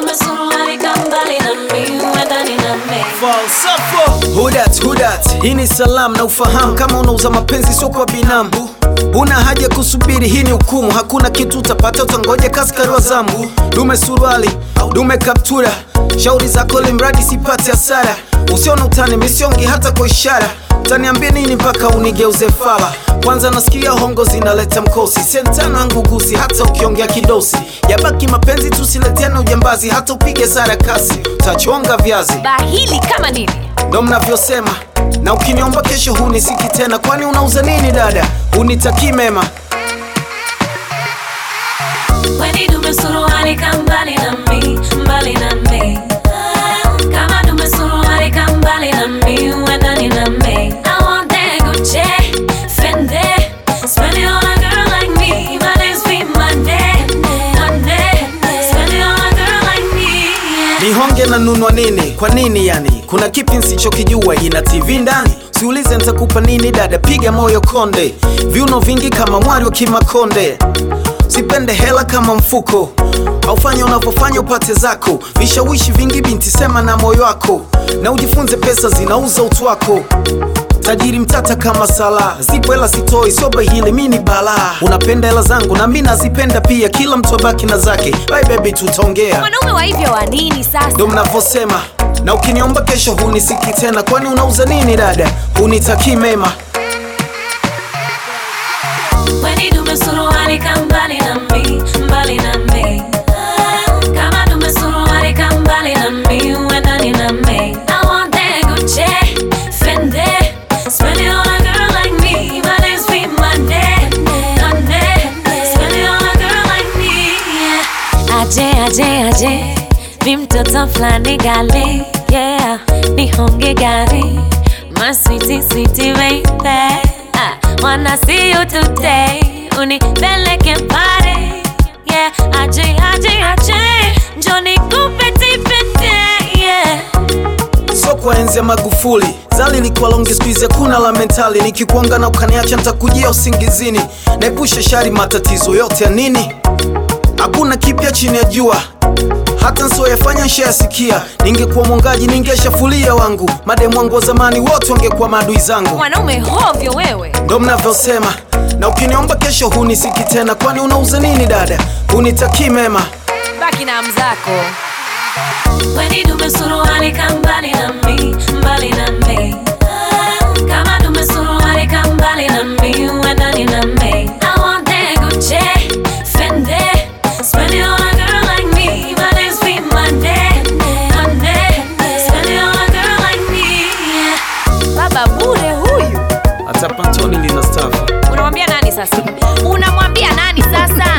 dume suruali kambali na mi uendani na mi Falsafo Hudat, hudat Hii ni salamu na ufahamu Kama unauza mapenzi sio kwa binamu Una haja kusubiri, hii ni hukumu Hakuna kitu utapata, utangoja kaskari wa zambu Dume suruali, dume kaptura Shauri zako limradi sipate hasara Usione utani, misiongi hata kwa ishara Utaniambia nini mpaka unigeuze fala Kwanza nasikia hongo zinaleta mkosi Sentano yangu gusi hata ukiongea kidosi Yabaki mapenzi tusileteane ujambazi Hata upige sara kasi Utachonga viazi bahili kama nini ndo mnavyosema na ukiniomba kesho hunisiki tena kwani unauza nini dada unitakii mema Weni dume suruali kambali na mi mbali na mi Kama dume suruali kambali na mi uendani na mi I want that Gucci, Fendi Spend it on a girl like me My name's be Monday, Monday Spend it on a girl like me yeah. nihonge na nunwa nini kwa nini yani kuna kipi nsichokijua ina tv ndani siulize nitakupa nini dada piga moyo konde viuno vingi kama mwari wa kimakonde sipende hela kama mfuko aufanye unavyofanya upate zako vishawishi vingi binti sema na moyo wako na ujifunze pesa zinauza utu wako tajiri mtata kama sala zipo hela sitoi soba hili mi ni balaa unapenda hela zangu na mi nazipenda pia kila mtu abaki na zake bye baby tutaongea mwanaume wa hivyo wa nini sasa ndo mnavyosema na ukiniomba kesho hunisiki tena kwani unauza nini dada hunitakii mema Weni dume suruali kambali na mi mbali na mi Kama dume suruali kambali na mi uendani na mi I want that Gucci, Fendi Spend it on a girl like me My name's be Monday, Monday Spend it on a girl like me yeah. Aje, aje, aje Mi mtoto flani gali Yeah, nihonge gari My sweetie, sweetie baby I wanna see you today Unipeleke party Yeah, aje, aje, aje Njoni kupeti pete Yeah so kwa enzi ya magufuli zali likuwa longi skuizi hakuna la mentali nikikuanga na ukaniacha ntakujia usingizini naepusha shari matatizo yote ya nini hakuna kipya chini ya jua hata nsioyafanya nshayasikia ningekuwa mwongaji ningeshafulia wangu mademu wangu wa zamani wote wangekuwa maadui zangu mwanaume hovyo wewe ndo mnavyosema na ukiniomba kesho hunisiki tena kwani unauza nini dada hunitakii mema baki na mzako Weni dume suruali kambali na mi mbali na mi Kama dume suruali kambali na mi uendani na mi I want that Gucci, Fendi Spend it on a girl like me My name's be Monday, Monday Spend it on a girl like me yeah. baba bure huyu hata pantoni lina stafu unamwambia nani sasa unamwambia nani sasa